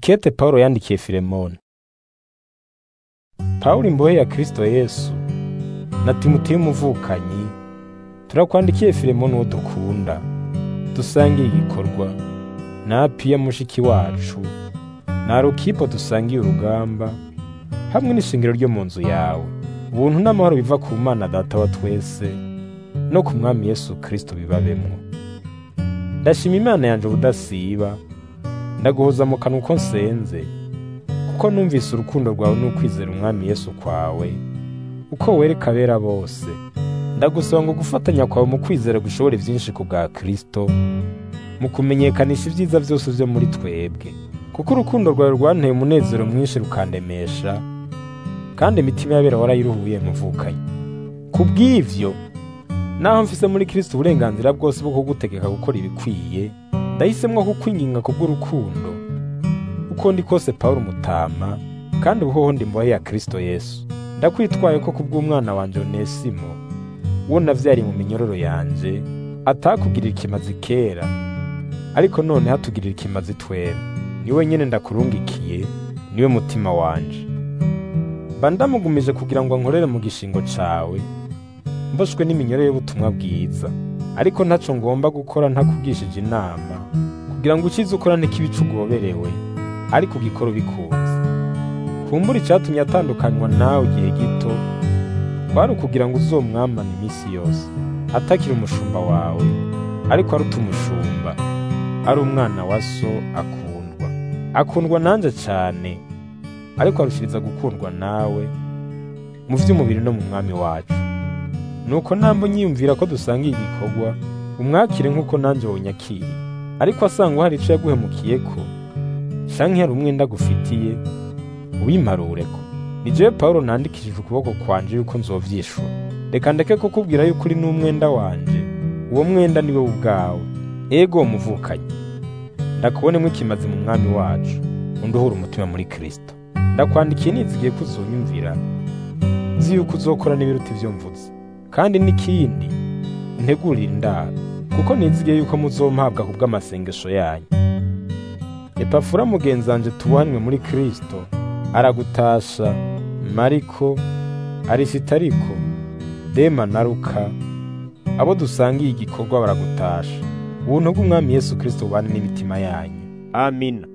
Ikete Pawulo yandikiye Filemoni. Pawulo imbohe ya Kristo Yesu na Timoteyo umuvukanyi turakwandikiye Filemoni uwo dukunda dusangiye igikorwa na Apiya mushiki wacu na Arukipo dusangiye urugamba hamwe n'ishingiro ryo mu nzu yawe ubuntu n'amahoro biva ku Mana Data wa twese no ku Mwami Yesu Kristo bibabemwo ndashima Imana yanje ubudasiba ndaguhoza mu kanwa uko nsenze kuko numvise urukundo rwawe n'ukwizera umwami Yesu kwawe uko wereka abera bose ndagusaba ngo gufatanya kwawe mu kwizera gushobore byinshi ku bwa Kristo mu kumenyekanisha ibyiza byose byo muri twebwe kuko urukundo rwawe rwanteye umunezero mwinshi rukandemesha kandi imitima y'abera warayiruhuye muvukanye ku bw'ivyo naho mfise muri Kristo uburenganzira bwose bwo kugutegeka gukora ibikwiye ndahisemwo kukwinginga kubw'urukundo uko ndi kose Pawulo mutama kandi ubuhoho ndi mbohe ya Kristo Yesu ndakwitwaye ko kubw'umwana wanje Onesimo uwo navyari mu minyororo yanje atakugirira ikimazi kera ariko none hatugirira ikimazi twera niwe nyene ndakurungikiye niwe mutima wanje mba ndamugumije kugira ngo ankorere mu gishingo cawe mboshwe n'iminyoro y'ubutumwa bwiza ariko ntaco ngomba gukora ntakugishije inama kugira ngo ukize ukora n'ikibico ugoberewe ariko ugikora ubikunze kumbura icatumye atandukanywa nawe igihe gito kwari ukugira ngo uzomwamane iminsi yose atakiri umushumba wawe ariko aruta umushumba ari umwana wa so akundwa akundwa nanje cane ariko arushiriza gukundwa nawe mu vy'umubiri no mu mwami wacu nuko nambo nyiyumvira ko dusangiye igikorwa umwakire nk'uko nanje wonyakiriye ariko asanga hari ico yaguhemukiyeko canke hari umwenda agufitiye ubimarureko ni jewe pawulo nandikishije ukuboko kwanje yuko nzovyishura reka ndeke kukubwira yuko uri n'umwenda wanje uwo mwenda niwe ubwawe ego muvukanye ndakubonemo ikimazi mu mwami wacu unduhura umutima muri kristo ndakwandikiye nizigiye ko uzonyumvira nzi yuko uzokora n'ibiruta ivyo mvuze kandi n'ikindi ntegurira indaro kuko nizigiye yuko muzompabwa ku bw'amasengesho yanyu epafura mugenzi wanje tubuhanwe muri kristo aragutasha mariko arisitariko dema na luka abo dusangiye igikorwa baragutasha ubuntu bw'umwami yesu kristo bubane n'imitima yanyu amina